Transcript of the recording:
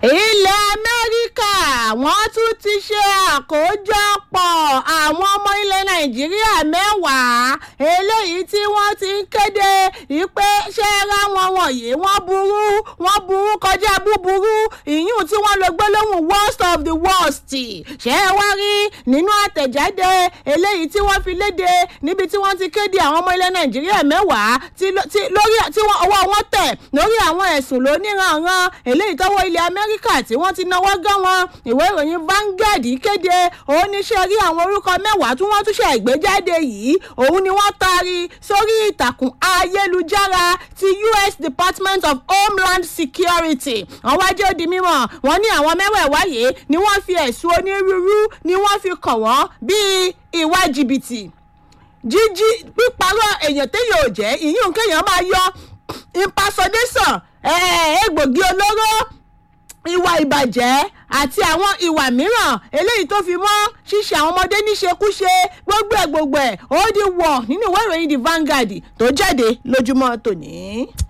ilẹ̀ amẹ́ríkà wọ́n tún ti ṣe àkójọpọ̀ àwọn ọmọ ilẹ̀ nàìjíríà mẹ́wàá eléyìí tí wọ́n ti ń kéde wípé ṣé ráwọn wọ̀nyí wọ́n burú wọ́n burú kọjá búburú ìyún tí wọ́n lo gbólóhùn worst of the worst ṣé ẹ wá rí nínú àtẹ̀jáde eléyìí tí wọ́n fi léde níbi tí wọ́n ti kéde àwọn ọmọ ilẹ̀ nàìjíríà mẹ́wàá tí lórí tí ọwọ́ wọn tẹ̀ lórí àwọn ẹ̀sùn lóníranran eléyìí tọ́wọ́ ilẹ̀ amẹ́ríkà tí wọ́n ti náwó gán wọn ìwé ìròyìn Vanguard kéde òun ní ṣe rí àwọn orúkọ mẹ́wàá tí wọ́n tún ṣe ìgbéjáde yìí òun ni wọ́n taari sórí ìtàkùn ayélujára ti US Department of Homeland Security wọ́n wá jẹ́ ó di mímọ̀ wọ́n ní àwọn mẹ́wẹ̀ẹ̀wá yìí ni wọ́n fi ẹ̀sùn onírúurú ni wọ́n fi kàn wọ́n bíi ìwà jìbìtì jíjí píparọ́ èèyàn téèyàn ò jẹ́ ìyún kéèyàn máa yọ impersonation egbògi olóró ìwà ìbàjẹ́ àti àwọn ìwà mìíràn eléyìí tó fi mọ́ ṣíṣe àwọn ọmọdé níṣekúṣe gbogbo ẹ̀ gbogbo ẹ̀ ó di wọ̀ nínú ìwé ìròyìn the Vanguard tó jáde lójúmọ́ tòní.